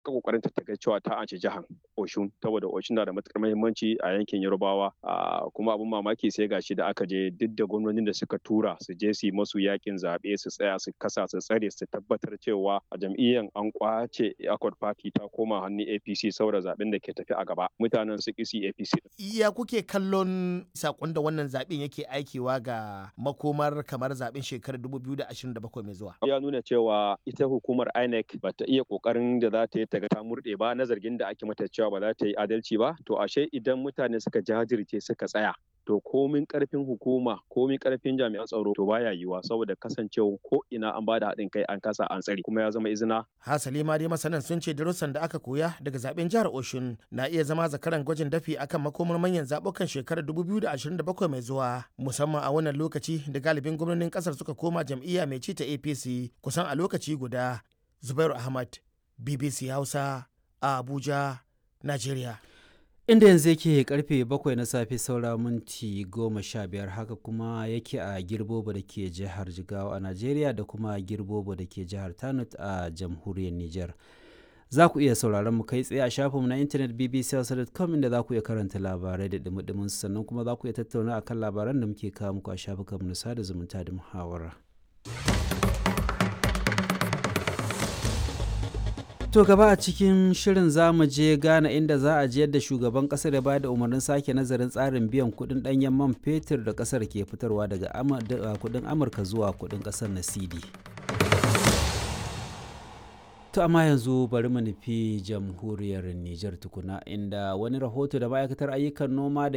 ka kokarin ta ga cewa ta ance jihar Oshun saboda Oshun na da matukar muhimmanci a yankin Yorubawa kuma abin mamaki sai gashi da aka je duk da gwamnonin da suka tura su je su yi masu yakin zaɓe su tsaya su kasa su tsare su tabbatar cewa a jam'iyyar an kwace Accord Party ta koma hannun APC saboda zaben da ke tafi a gaba mutanen su kisi APC. Iya kuke kallon sakon da wannan zaben yake aikewa ga makomar kamar zaben shekarar 2027 mai zuwa. Ya nuna cewa ita hukumar INEC ba ta iya kokarin da za ta yi ta ga ta murɗe ba na zargin da ake mata cewa ba za ta yi adalci ba to ashe idan mutane suka jajirce suka tsaya to komin karfin hukuma komin karfin jami'an tsaro to baya yiwuwa saboda kasancewa ko ina an bada haɗin kai an kasa an tsari kuma ya zama izina. Hasali ma dai masanan sun ce darussan da aka koya daga zaben jihar Oshun na iya zama zakaran gwajin dafi akan makomar manyan zabukan shekarar 2027 mai zuwa musamman a wannan lokaci da galibin gwamnonin kasar suka koma jam'iyya mai ci ta APC kusan a lokaci guda. Zubairu Ahmad BBC Hausa a Abuja, Najeriya. inda yanzu yake karfe bakwai na safe saura minti goma sha biyar haka kuma yake a girbobo da ke jihar jigawa a najeriya da kuma girbobo da ke jihar tanut a jamhuriyar niger za ku iya sauraron mu kai tsaye a shafinmu na intanet bbc.com inda za ku iya karanta labarai da dumi sannan kuma za ku iya tattauna akan labaran da muke kawo muku a shafukanmu na sada zumunta da muhawara. To gaba a cikin shirin za mu je Ghana inda za a je yadda shugaban kasar ya bayar da umarnin sake nazarin tsarin biyan kudin danyen man fetur da kasar ke fitarwa daga kudin Amurka zuwa kudin kasar na CD. To amma yanzu bari mu nufi jamhuriyar Nijar tukuna inda wani rahoto da ma'aikatar ayyukan noma da